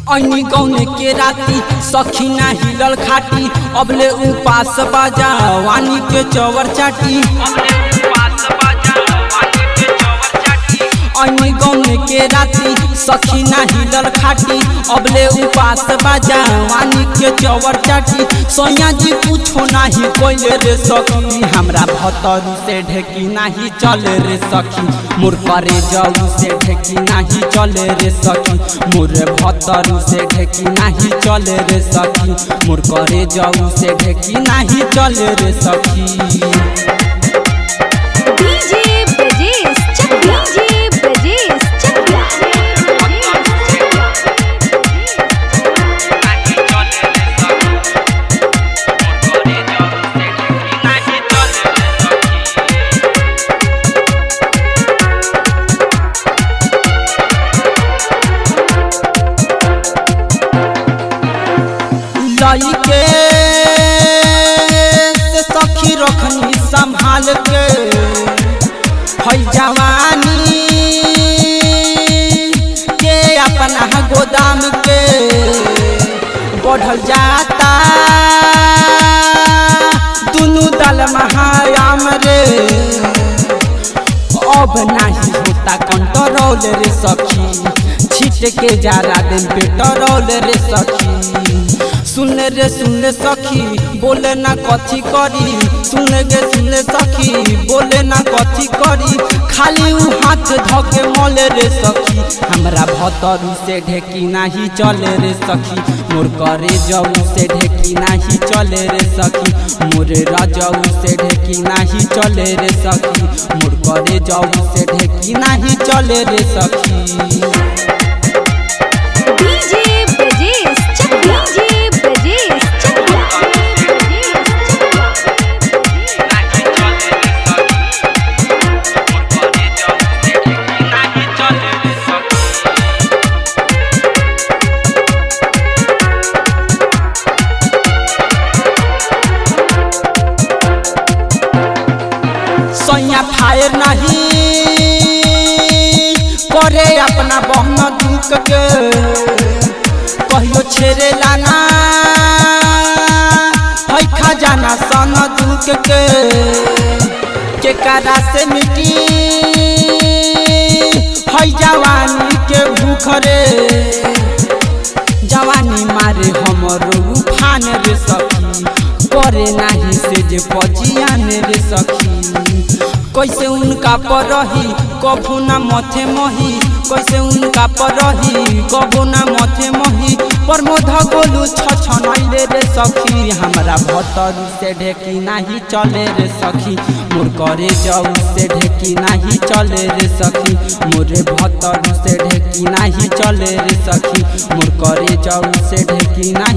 ऐनी गौने के राती सखी ना हिलल खाटी अबले उपास बाजा वानी के चवर चाटी ऐनी गौने के राती सखी ना हिलल खाटी अबले उपास बाजा वानी के चवर चाटी सोया जी पूछो नाही कोइले रे सखी हमरा भतरू से ढेकी नाही चले रे सखी मोर करे जाऊ से ढेकी नाही चले रे सखी मोर भतरू से ढेकी नाही चले रे सखी मोर करे जाऊ से ढेकी नाही चले रे सखी डीजे ब्रजेश चक डीजे ब्रजेश चक लई के से सखी रखनी संभाल के है जवानी के अपना गोदाम के बढ़ल जाता दुनू दल महायाम रे अब नाही होता कंट्रोल रे सखी छीट के जारा दिन पेट्रोल रे सखी सुन रे सुन सखी बोले ना कथी करी सुन गे सुन सखी बोले ना कथी करी खाली उ हाथ धके मले रे सखी हमरा भतरू से ढेकी नाही चले रे सखी मोर करे जाऊ से ढेकी नाही चले रे सखी मोर रजाऊ से ढेकी नाही चले रे सखी मोर करे जाऊ से ढेकी नाही चले रे सखी डीजे ब्रजेश चक डीजे ब्रजेश चक सैया फायर नहीं करे अपना बहन दुख के कहियो छेरे लाना है खजाना सन दुख के के कारा से मिटी है जवानी के भूख रे जवानी मारे हमरो उफान रे सखी करे नाही से जे पजियान रे सखी कैसे उनका पर रही कभू ना मथे मही कैसे उनका पर रही कभू ना मथे मही प्रमोद गोलू छछनैले रे सखी हमरा भतरू से ढेकी नाही चले रे सखी मोर करे जाऊ से ढेकी नाही चले रे सखी मोरे भतरू से ढेकी नाही चले रे सखी मोर करे जाऊ से ढेकी नाही